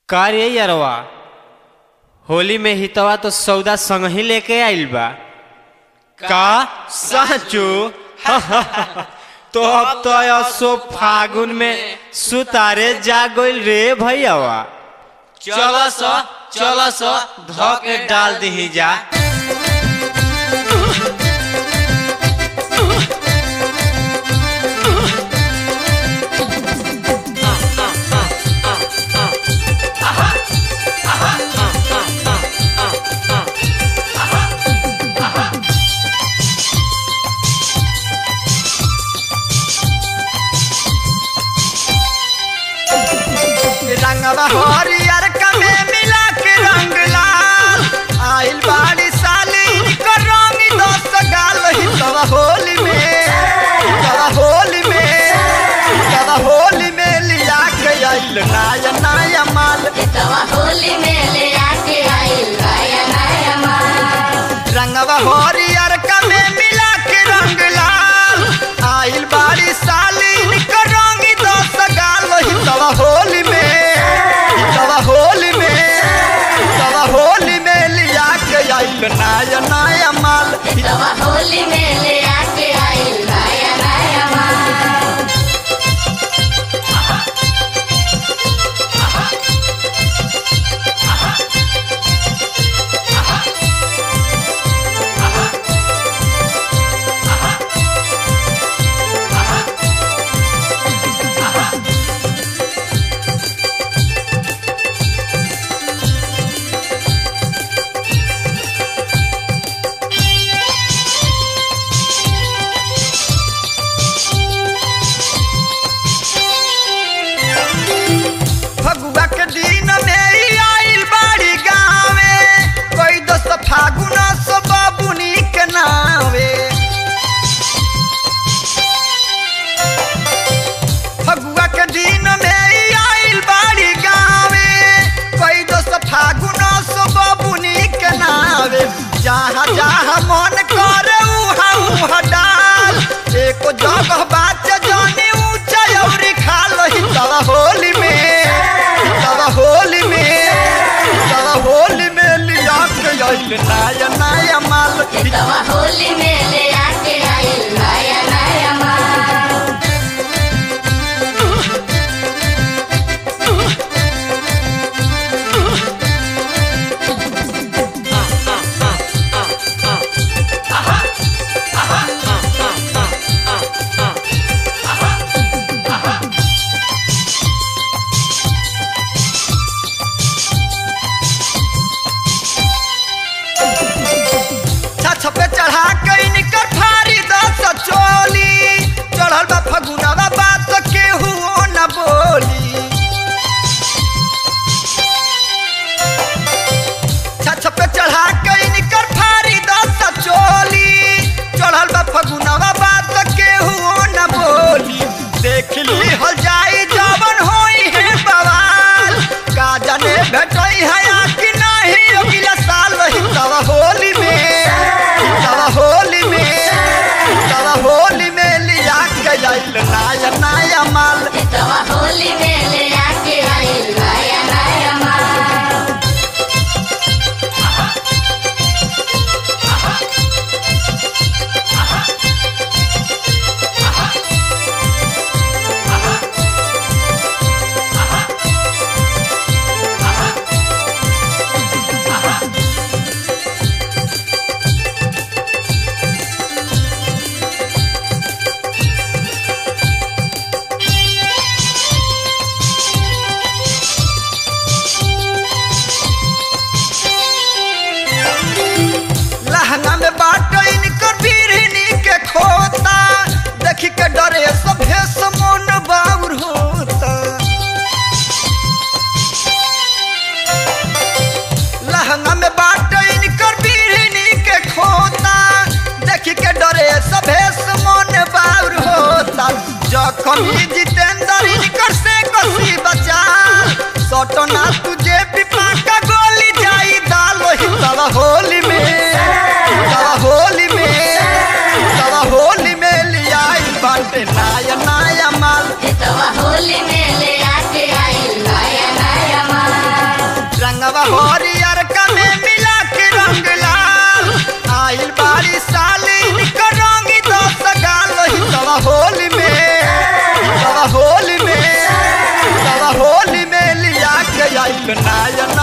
का रे यरवा होली में हितवा तो सौदा संग ही लेके आइल बा का साचू तो अब तो असो फागुन में सुतारे जा गइल रे भैयावा चल स चल स ध के डाल दही जा रंगवा हरियर कमे मिला के रंग लाल आइल बाड़ी साली को रंग दस गाल हितवा होली में हितवा होली में हितवा होली में लिया के आइल नाया नाया माल तवा होली में ले आके आइल नया नया माल रंगवा हरियर कमे मिला के रंग लाल आइल बाड़ी साली को रंग दस गाल हितवा होली में हितवा होली में हितवा होली में लिया के आइल नाया नाया माल तवा होली में ले आके आइल नया नया माल फगुआ के दिन में ही आइल बाड़ी गावे कोई दोस्त फागुन सो बाबुनी के नावे फगुआ के दिन में ही आइल बाड़ी गावे कोई दोस्त फागुन सो बाबुनी के नावे जहाँ जहाँ मन करे उहाँ उहाँ डाल एको जगह बात जाने ऊंचा और खाल हितवा होली में हितवा होली में हितवा होली में लिया के आइल नया नया माल तवा होली में ले आके आइल नया नया माल छछ पे चढ़ा के इनकर फारी दस चोली चढ़ल बा फगुनवा बात केहू न बोली छछ पे चढ़ा के इनकर फारी दस चोली चढ़ल बा फगुनवा बात केहू न बोली देख ली हल जाई जवन होई है बवाल का जाने भेटई है आ कि नहीं अगला साल हितवा होली में हितवा होली में हितवा होली में लिया के आइल नया नया माल तवा होली में ले आके आइल नया नया माल लहंगा में बाट इनकर बीरनी के खोता देखी के डरे सब भेस मन बाउर होता लहंगा में बाट इनकर बीरनी के खोता देखी के डरे सब भेस मन बाउर होता जखम ही जितेंद्र इनकर से कसी बचा सटना तुझे पिपा का गोली जाई दालो हितवा होली में हितवा होली में हितवा होली में लिया बाटे नाया नाया माल तवा होली में ले आके आइल नया नया माल हितवा हरियर का में मिला के रंग लाल आइल बारी साली निकर रंगी दस गाल हितवा होली में हितवा होली में हितवा होली में लिया के आइल नायन